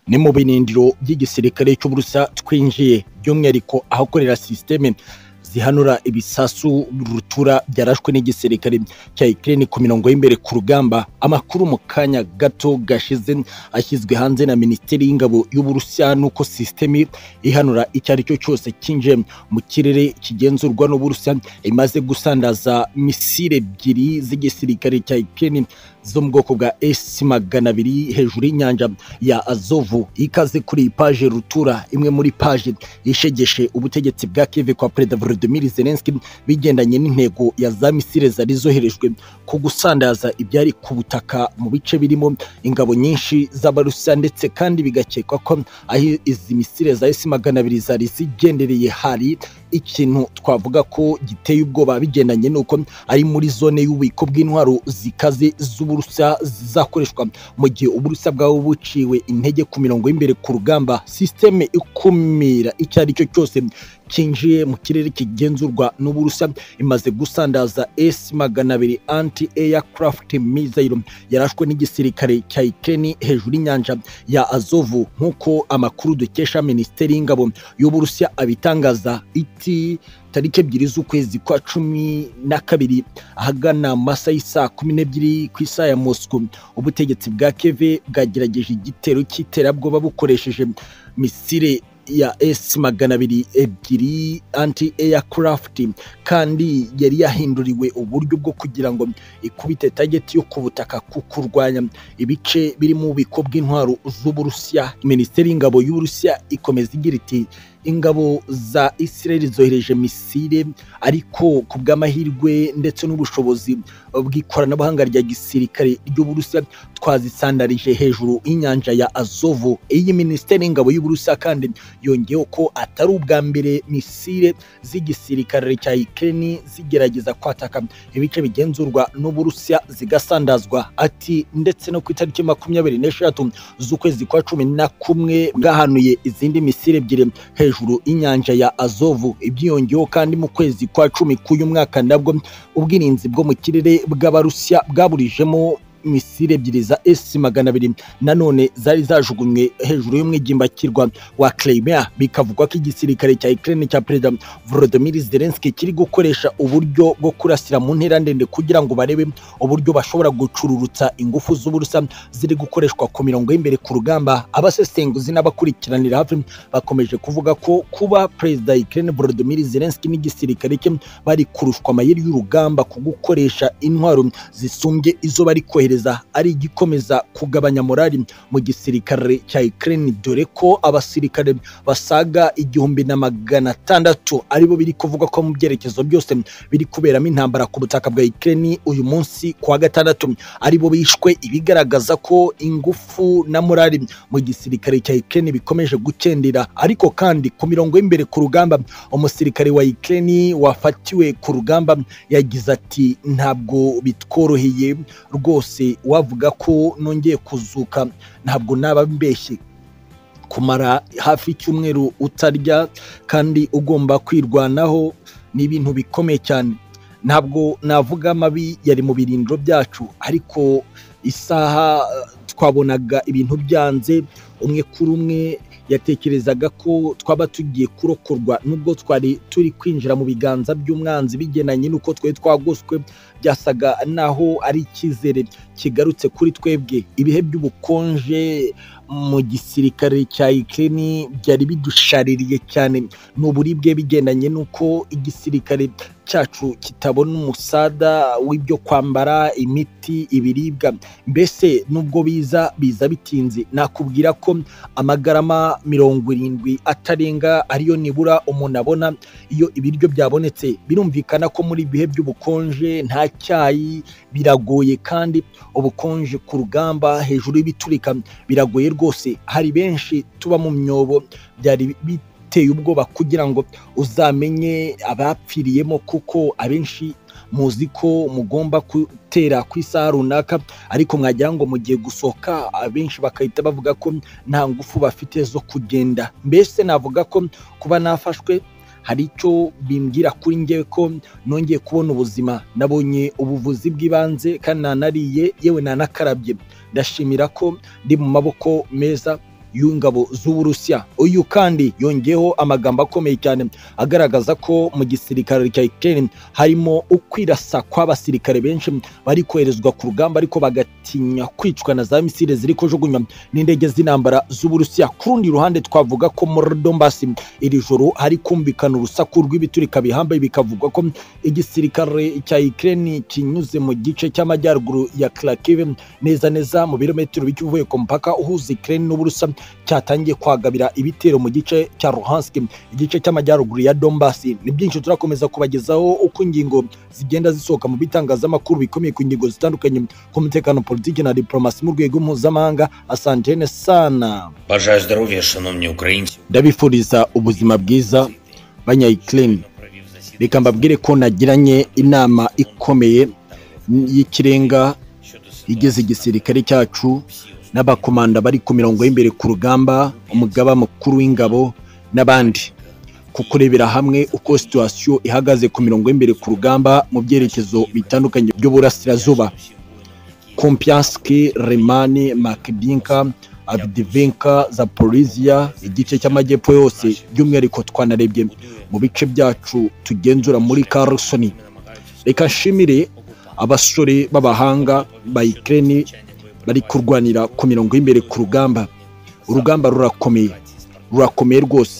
ni mu binindiro by'igisirikare cy'uburusa twinjiye by'umwihariko ahakorera sisiteme zihanura ibisasu rutura byarashwe n'igisirikare cya Ukraine ku mirongo y'imbere ku rugamba amakuru mu kanya gato gashize ashyizwe hanze na Minisiteri y'Ingabo y'Uburusiya nuko sisiteme ihanura icyo ari cyo cyose kinje mu kirere kigenzurwa n'Uburusiya imaze gusandaza misile ebyiri z'igisirikare cya Ukraine zo mu bwoko bwa S magana abiri hejuru y'inyanja ya Azovu ikaze kuri paje rutura imwe muri paje yishegeshe ubutegetsi bwa Kiev kwa Perezida Volodymyr Zelensky bigendanye n'intego ya za misile zari zoherejwe ku gusandaza ibyari ku butaka mu bice birimo ingabo nyinshi z'Abarusiya ndetse kandi bigakekwa ko aho izi misile za S magana abiri zari zigendereye hari ikintu twavuga ko giteye ubwoba bigendanye n'uko ari muri zone y'ububiko bw'intwaro zikaze z'Uburusiya zizakoreshwa mu gihe Uburusiya bwaba buciwe intege ku mirongo y'imbere ku rugamba sisiteme ikumira icyo ari cyo cyose kinjiye mu kirere kigenzurwa n'Uburusiya imaze gusandaza S magana abiri anti aircraft missile yarashwe n'igisirikare cya Ukraine hejuru y'inyanja ya Azovu nk'uko amakuru dukesha Minisiteri y'Ingabo y'Uburusiya abitangaza iti tariki ebyiri z'ukwezi kwa cumi na kabiri ahagana masa y'isa kumi n'ebyiri ku isa ya Moscow ubutegetsi bwa Kiev bwagerageje igitero cy'iterabwoba bukoresheje misile ya S magana abiri ebyiri anti aircraft kandi yari yahinduriwe uburyo bwo kugira ngo ikubite target yo ku butaka kukurwanya ibice biri mu bubiko bw'intwaro z'Uburusiya Minisiteri y'Ingabo y'Uburusiya ikomeza igira iti ingabo za Israel zohereje misile ariko ku bw'amahirwe ndetse n'ubushobozi bw'ikoranabuhanga rya gisirikare ry'Uburusiya twazisandarije hejuru y'inyanja ya Azovo iyi Minisiteri y'Ingabo y'Uburusiya kandi yongeyeho ko atari ubwa mbere misile z'igisirikare cya Ukraine zigerageza kwataka ibice bigenzurwa n'Uburusiya zigasandazwa ati ndetse no ku itariki makumyabiri n'eshatu z'ukwezi kwa cumi na kumwe bwahanuye izindi misile ebyiri hejuru inyanja ya Azovu ibyiyongeyeho kandi mu kwezi kwa cumi k'uyu mwaka nabwo ubwirinzi bwo mu kirere bw'Abarusiya bwaburijemo misile ebyiri za S magana abiri nanone zari zajugunywe hejuru y'umwigimbakirwa wa Crimea bikavugwa ko igisirikare cya Ukraine cya Perezida Volodymyr Zelensky kiri gukoresha uburyo bwo kurasira mu ntera ndende kugira ngo barebe uburyo bashobora gucururutsa ingufu z'uburusa ziri gukoreshwa ku mirongo y'imbere ku rugamba abasesenguzi n'abakurikiranira hafi bakomeje kuvuga ko kuba Perezida Ukraine Volodymyr Zelensky n'igisirikare cye bari kurushwa amayeri y'urugamba ku gukoresha intwaro zisumbye izo bari kohereza kohereza ari igikomeza kugabanya morali mu gisirikare cya Ukraine dore ko abasirikare basaga igihumbi na magana atandatu aribo biri kuvuga ko mu byerekezo byose biri kuberamo intambara ku butaka bwa Ukraine uyu munsi kuwa gatandatu aribo bishwe ibigaragaza ko ingufu na morali mu gisirikare cya Ukraine bikomeje gukendera ariko kandi ku mirongo y'imbere ku rugamba umusirikare wa Ukraine wafatiwe ku rugamba yagize ati ntabwo bitworoheye rwose wavuga ko nongeye kuzuka ntabwo naba mbeshye kumara hafi icyumweru utarya kandi ugomba kwirwanaho ni ibintu bikomeye cyane ntabwo navuga amabi yari mu birindiro byacu ariko isaha twabonaga ibintu byanze umwe kuri umwe yatekerezaga ko twaba tugiye kurokorwa nubwo twari turi kwinjira mu biganza by'umwanzi bigenanye n'uko twari twagoswe byasaga naho ari icyizere kigarutse kuri twebwe ibihe by'ubukonje mu gisirikare cya Ukraine byari bidushaririye cyane ni uburibwe bigendanye n'uko igisirikare cyacu kitabona umusada w'ibyo kwambara imiti ibiribwa mbese nubwo biza biza bitinze nakubwira ko amagarama mirongo irindwi atarenga ariyo nibura umuntu abona iyo ibiryo byabonetse birumvikana ko muri ibihe by'ubukonje nta cyayi biragoye kandi ubukonje ku rugamba hejuru y'ibiturika biragoye rwose hari benshi tuba mu myobo byari biteye ubwoba kugira ngo uzamenye abapfiriyemo kuko abenshi muzi ko mugomba gutera ku isaha runaka ariko mwagira ngo mugiye gusohoka abenshi bagahita bavuga ko nta ngufu bafite zo kugenda mbese navuga ko kuba nafashwe hari icyo bimbwira kuri ngewe ko nongeye kubona ubuzima nabonye ubuvuzi bw'ibanze kandi nanariye yewe nanakarabye ndashimira ko ndi mu maboko meza y'ingabo z'uburusiya uyu kandi yongeyeho amagambo akomeye cyane agaragaza ko mu gisirikare cya Ukraine harimo ukwirasa kw'abasirikare benshi bari koherezwa ku rugamba ariko bagatinya kwicwa na za misile ziri kujugunywa n'indege z'intambara z'uburusiya ku rundi ruhande twavuga ko muri Donbass iri joro hari kumvikana urusaku rw'ibiturika bihambaye bikavugwa ko igisirikare cya Ukraine kinyuze mu gice cy'amajyaruguru ya Kharkiv neza neza mu birometero b'ikivuye ku mpaka uhuza Ukraine n'Uburusiya cyatangiye kwagabira ibitero mu gice cya Luhansk igice cy'amajyaruguru ya Donbass ni byinshi turakomeza kubagezaho uko ingingo zigenda zisohoka mu bitangazamakuru bikomeye ku ngingo zitandukanye ku mutekano politiki na diplomasi mu rwego mpuzamahanga asantene sana Бажаю здоров'я, шановні українці. ndabifuriza ubuzima bwiza banyayikirine reka mbabwire ko nagiranye inama ikomeye y'ikirenga igeze igisirikare cyacu n'abakomanda bari ku mirongo y'imbere ku rugamba umugaba mukuru w'ingabo n'abandi kukurebera hamwe uko situwasiyo ihagaze ku mirongo y'imbere ku rugamba mu byerekezo bitandukanye by'uburasirazuba kompiyanski remani makibinka abdivinka zaporizia igice cy'amajyepfo yose by'umwihariko twanarebye mu bice byacu tugenzura muri karusoni reka nshimire abasore b'abahanga ba ikirere bari kurwanira ku mirongo y'imbere ku rugamba urugamba rurakomeye rurakomeye rwose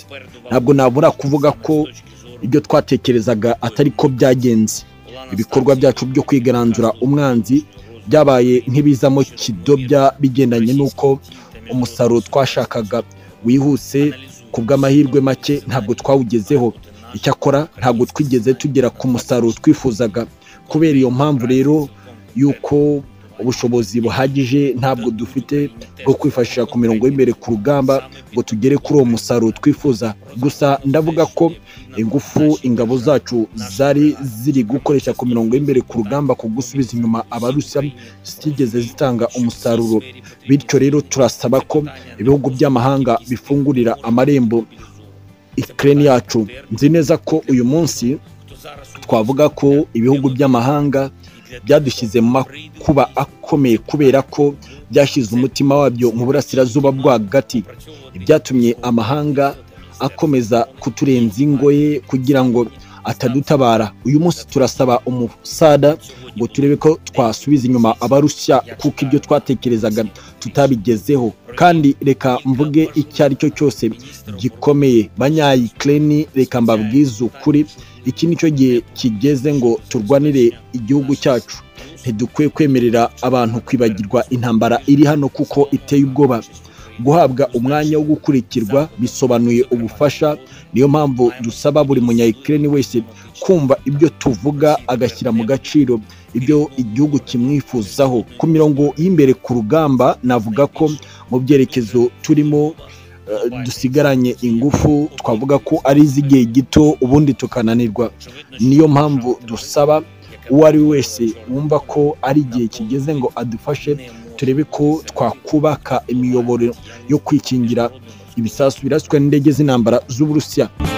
ntabwo nabura kuvuga ko ibyo twatekerezaga atari ko byagenze ibikorwa byacu byo kwigaranzura umwanzi byabaye nk'ibizamo kidobya bigendanye n'uko umusaruro twashakaga wihuse ku bw'amahirwe make ntabwo twawugezeho icyakora ntabwo twigeze tugera ku musaruro twifuzaga kubera iyo mpamvu rero y'uko ubushobozi buhagije ntabwo dufite bwo kwifashisha ku mirongo y'imbere ku rugamba ngo tugere kuri uwo musaruro twifuza gusa ndavuga ko ingufu ingabo zacu zari ziri gukoresha ku mirongo y'imbere ku rugamba ku gusubiza inyuma abarusiya zitigeze zitanga umusaruro bityo rero turasaba ko ibihugu by'amahanga bifungurira amarembo ikirere yacu nzi neza ko uyu munsi twavuga ko ibihugu by'amahanga byadushyize mu makuba akomeye kubera ko byashyize umutima wabyo mu burasirazuba rwagati ibyatumye amahanga akomeza kuturenza ingoye kugira ngo atadutabara uyu munsi turasaba umusada ngo turebe ko twasubiza inyuma abarushya kuko ibyo twatekerezaga tutabigezeho kandi reka mvuge icyo ari cyo cyose gikomeye banyayikireni reka mbabwize ukuri iki ni cyo gihe kigeze ngo turwanire igihugu cyacu ntidukwiye kwemerera abantu kwibagirwa intambara iri hano kuko iteye ubwoba guhabwa umwanya wo gukurikirwa bisobanuye ubufasha niyo mpamvu dusaba buri munyayikirere wese kumva ibyo tuvuga agashyira mu gaciro ibyo igihugu kimwifuzaho ku mirongo y'imbere ku rugamba navuga ko mu byerekezo turimo dusigaranye ingufu twavuga ko ari iz'igihe gito ubundi tukananirwa niyo mpamvu dusaba uwo ari we wese wumva ko ari igihe kigeze ngo adufashe turebe ko twakubaka imiyoboro yo kwikingira ibisasu biraswe n'indege z'intambara z'uburusiya